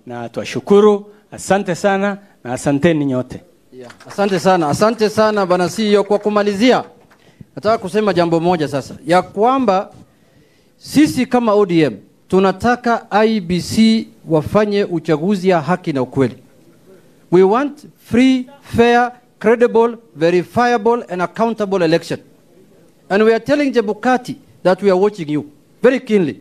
na twashukuru. Asante sana na asanteni nyote. Yeah. Asante sana, asante sana bwana CEO. Kwa kumalizia, nataka kusema jambo moja sasa, ya kwamba sisi kama ODM tunataka IBC wafanye uchaguzi ya haki na ukweli. We want free, fair, credible, verifiable and accountable election. And we are telling Jebukati that we are watching you very keenly.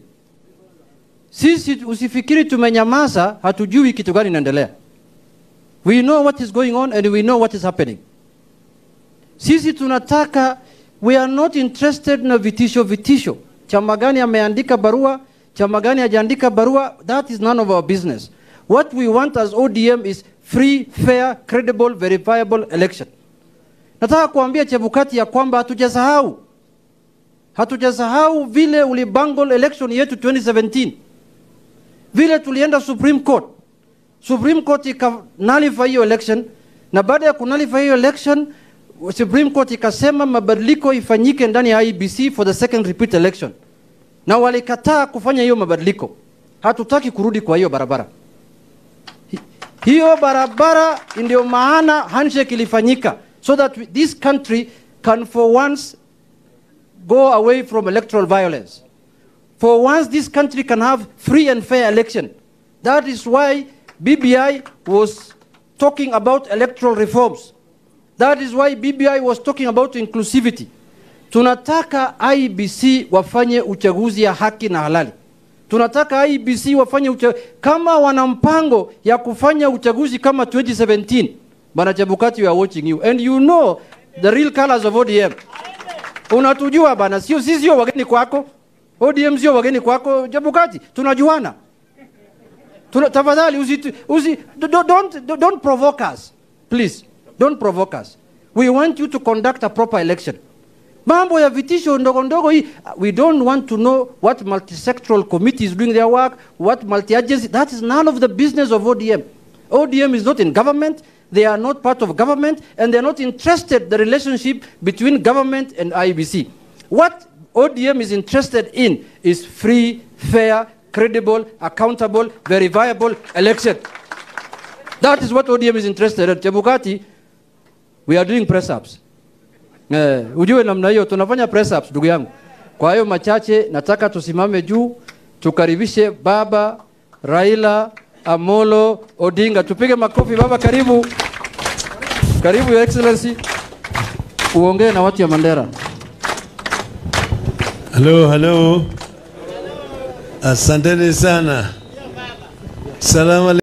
Sisi usifikiri tumenyamaza, hatujui kitu gani inaendelea. We know what is going on and we know what is happening. Sisi tunataka, we are not interested na vitisho vitisho. Chama gani ameandika barua, chama gani hajaandika barua, that is none of our business. What we want as ODM is free, fair, credible, verifiable election. Nataka kuambia Chebukati ya kwamba hatujasahau, hatujasahau vile ulibangle election yetu 2017 vile tulienda Supreme Court Supreme Court ika nullify hiyo election, na baada ya kunullify hiyo election, Supreme Court ikasema mabadiliko ifanyike ndani ya IBC for the second repeat election, na walikataa kufanya hiyo mabadiliko. Hatutaki kurudi kwa hiyo barabara. Hi- Hiyo barabara ndio maana handshake ilifanyika so that we, this country can for once go away from electoral violence. For once, this country can have free and fair election. That is why BBI was talking about electoral reforms. That is why BBI was talking about inclusivity. Tunataka IBC wafanye uchaguzi ya haki na halali. Tunataka IBC wafanye uchaguzi kama wana mpango ya kufanya uchaguzi kama 2017. Bana Chebukati, we are watching you and you know the real colors of ODM. Unatujua bana, sio sisi, sio wageni kwako. ODM sio wageni kwako. Chebukati, tunajuana. Tuna, tafadhali usi, usi, don't, don't, don't provoke us. Please, don't provoke us. We want you to conduct a proper election. Mambo ya vitisho ndogo ndogo hii, we don't want to know what multisectoral committee is doing their work, what multi-agency, that is none of the business of ODM. ODM is not in government, they are not part of government, and they are not interested the relationship between government and IBC. What ODM is interested in is free, fair, credible, accountable, verifiable election. That is what ODM is interested in. Chebukati, we are doing press ups. Eh, ujue namna hiyo tunafanya press ups ndugu yangu. Kwa hiyo machache nataka tusimame juu tukaribishe baba Raila Amolo Odinga. Tupige makofi baba, karibu. Karibu your excellency. Uongee na watu ya Mandera. Halo, halo. Asanteni sana. Salamu